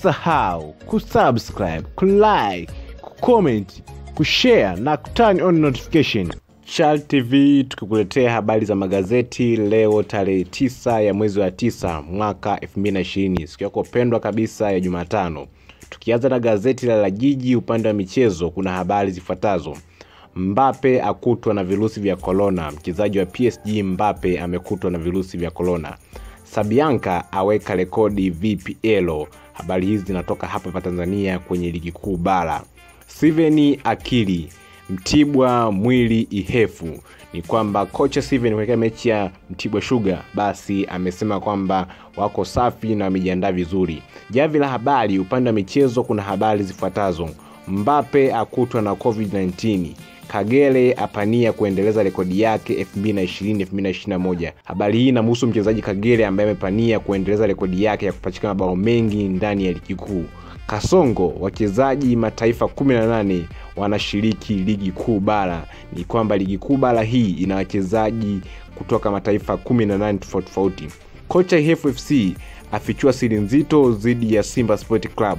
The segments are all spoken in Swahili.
usisahau kusubscribe kulike kucomment kushare na kuturn on notification Chal TV tukikuletea habari za magazeti leo tarehe tisa ya mwezi wa tisa mwaka 2020 siku yako pendwa kabisa ya Jumatano. Tukianza na gazeti la La Jiji upande wa michezo, kuna habari zifuatazo. Mbape akutwa na virusi vya korona. Mchezaji wa PSG Mbape amekutwa na virusi vya korona. Sabianka aweka rekodi VPL. Habari hizi zinatoka hapa pa Tanzania kwenye ligi kuu bara. Steven Akili Mtibwa mwili ihefu. Ni kwamba kocha Steven kuelekea mechi ya Mtibwa Sugar basi amesema kwamba wako safi na wamejiandaa vizuri. Javi la habari upande wa michezo, kuna habari zifuatazo: Mbape akutwa na COVID-19 Kagere apania kuendeleza rekodi yake 2020-2021. Habari hii inamhusu mchezaji Kagere ambaye amepania kuendeleza rekodi yake ya kupachika mabao mengi ndani ya ligi kuu. Kasongo, wachezaji mataifa 18 wanashiriki ligi kuu bara. Ni kwamba ligi kuu bara hii ina wachezaji kutoka mataifa 18 tofauti tofauti. Kocha FFC afichua siri nzito dhidi ya Simba Sport Club.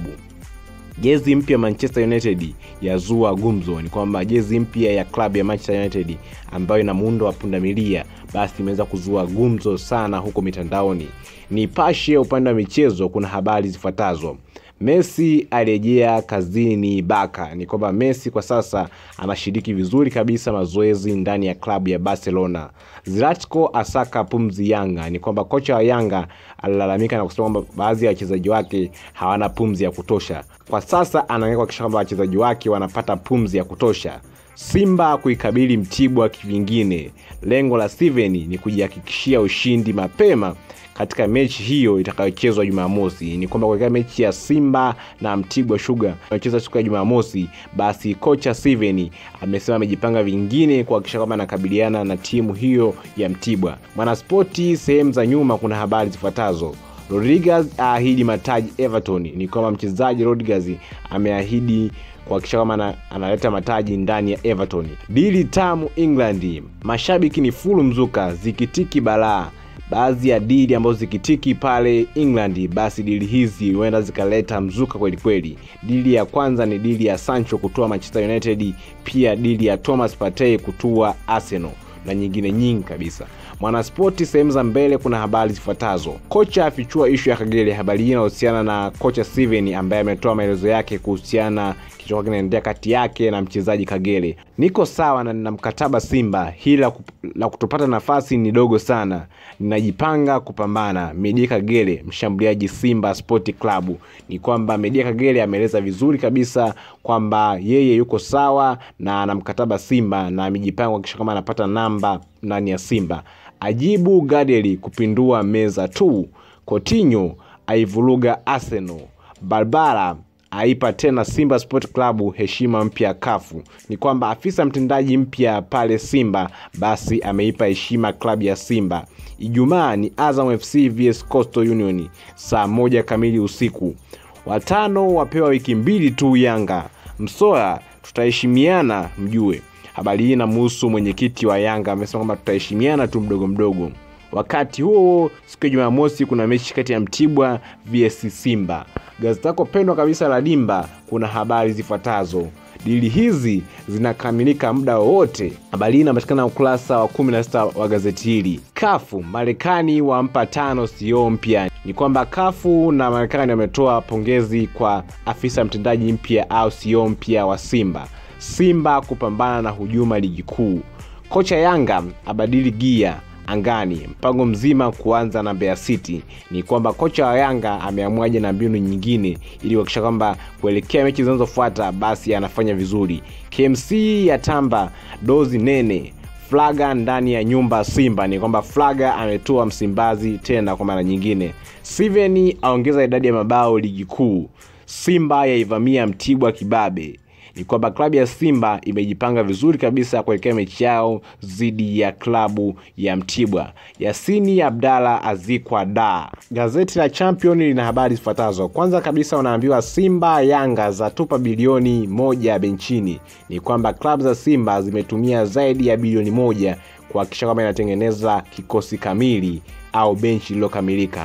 Jezi mpya Manchester United yazua gumzo. Ni kwamba jezi mpya ya klabu ya Manchester United ambayo ina muundo wa pundamilia basi imeweza kuzua gumzo sana huko mitandaoni. Nipashe upande wa michezo, kuna habari zifuatazo. Messi arejea kazini Baka. Ni kwamba Messi kwa sasa anashiriki vizuri kabisa mazoezi ndani ya klabu ya Barcelona. Zlatko asaka pumzi Yanga. Ni kwamba kocha wa Yanga alilalamika na kusema kwamba baadhi ya wachezaji wake hawana pumzi ya kutosha. Kwa sasa anaangalia kuhakikisha kwamba wachezaji wake wanapata pumzi ya kutosha. Simba kuikabili Mtibwa kivingine. Lengo la Steven ni kujihakikishia ushindi mapema katika mechi hiyo itakayochezwa Jumamosi. Ni kwamba katika mechi ya Simba na Mtibwa Sugar inayochezwa siku ya Jumamosi, basi kocha Steven amesema amejipanga vingine kuhakikisha kwamba anakabiliana na timu hiyo ya Mtibwa. Mwanaspoti sehemu za nyuma, kuna habari zifuatazo. Rodriguez aahidi mataji Everton. Ni kwamba mchezaji Rodriguez ameahidi kuhakikisha kwamba analeta mataji ndani ya Everton. Dili tamu England, mashabiki ni fulu mzuka, zikitiki balaa baadhi ya dili ambazo zikitiki pale England, basi dili hizi huenda zikaleta mzuka kweli kweli. Dili ya kwanza ni dili ya Sancho kutoa Manchester United, pia dili ya Thomas Partey kutua Arsenal na nyingine nyingi kabisa. Mwanaspoti sehemu za mbele, kuna habari zifuatazo. Kocha afichua ishu ya Kagere. Habari hii inahusiana na kocha Steven ambaye ametoa maelezo yake kuhusiana kilichokuwa kinaendelea kati yake na mchezaji Kagere. Niko sawa na nina mkataba Simba, hili la, la kutopata nafasi ni dogo sana, ninajipanga kupambana. Media Kagere, mshambuliaji Simba Sport Club. Ni kwamba Media Kagere ameeleza vizuri kabisa kwamba yeye yuko sawa na ana mkataba Simba na amejipanga kuhakikisha kama anapata namba ndani ya Simba. Ajibu Gadeli kupindua meza tu. Coutinho aivuruga Arsenal. Barbara aipa tena Simba Sport Club heshima mpya kafu. Ni kwamba afisa mtendaji mpya pale Simba basi ameipa heshima klabu ya Simba. Ijumaa ni Azam FC vs Coastal Union saa moja kamili usiku. Watano wapewa wiki mbili tu Yanga. Msoya tutaheshimiana mjue. Habari hii inamhusu mwenyekiti wa Yanga amesema kwamba tutaheshimiana tu mdogo mdogo. Wakati huo siku ya Jumamosi kuna mechi kati ya Mtibwa vs Simba. Gazeti lako pendwa kabisa la Dimba kuna habari zifuatazo. Dili hizi zinakamilika muda wowote. Habari hii inapatikana ukurasa wa 16 wa gazeti hili. Kafu Marekani wampa tano CEO mpya. Ni kwamba Kafu na Marekani wametoa pongezi kwa afisa mtendaji mpya au CEO mpya wa Simba. Simba kupambana na hujuma ligi kuu. Kocha Yanga abadili gia angani, mpango mzima kuanza na Mbeya City. Ni kwamba kocha wa Yanga ameamuaje na mbinu nyingine ili kuhakikisha kwamba kuelekea mechi zinazofuata basi anafanya vizuri. KMC yatamba dozi nene Flaga ndani ya nyumba Simba. Ni kwamba Flaga ametoa Msimbazi tena kwa mara nyingine. Steven aongeza idadi ya mabao ligi kuu. Simba yaivamia Mtibwa kibabe ni kwamba klabu ya Simba imejipanga vizuri kabisa kuelekea mechi yao dhidi ya klabu ya Mtibwa. Yasini Abdalla azikwa da. Gazeti la Champion lina habari zifuatazo. Kwanza kabisa, unaambiwa Simba Yanga za tupa bilioni moja benchini. Ni kwamba klabu za Simba zimetumia zaidi ya bilioni moja kuhakikisha kwamba inatengeneza kikosi kamili au benchi lililokamilika.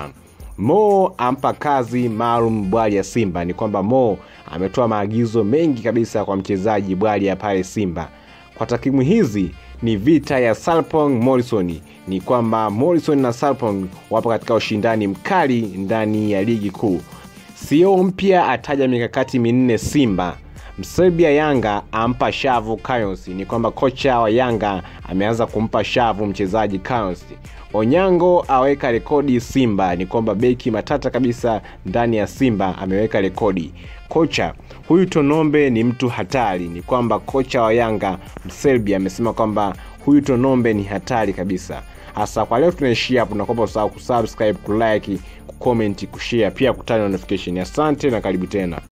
Mo ampa kazi maalum Bwalya Simba. Ni kwamba Mo ametoa maagizo mengi kabisa kwa mchezaji Bwalya pale Simba. Kwa takwimu hizi ni vita ya Sarpong Morrison. Ni kwamba Morrison na Sarpong wapo katika ushindani mkali ndani ya ligi kuu. CEO mpya ataja mikakati minne Simba. Mserbia Yanga ampa shavu Kayos. Ni kwamba kocha wa Yanga ameanza kumpa shavu mchezaji Kayos. Onyango aweka rekodi Simba. Ni kwamba beki matata kabisa ndani ya Simba ameweka rekodi. Kocha huyu Tonombe ni mtu hatari. Ni kwamba kocha wa Yanga Mserbia amesema kwamba huyu Tonombe ni hatari kabisa. Hasa kwa leo tunaishia hapo, nakuomba usahau kusubscribe, kulike, kucomment, kushare pia kutana notification. Asante na karibu tena.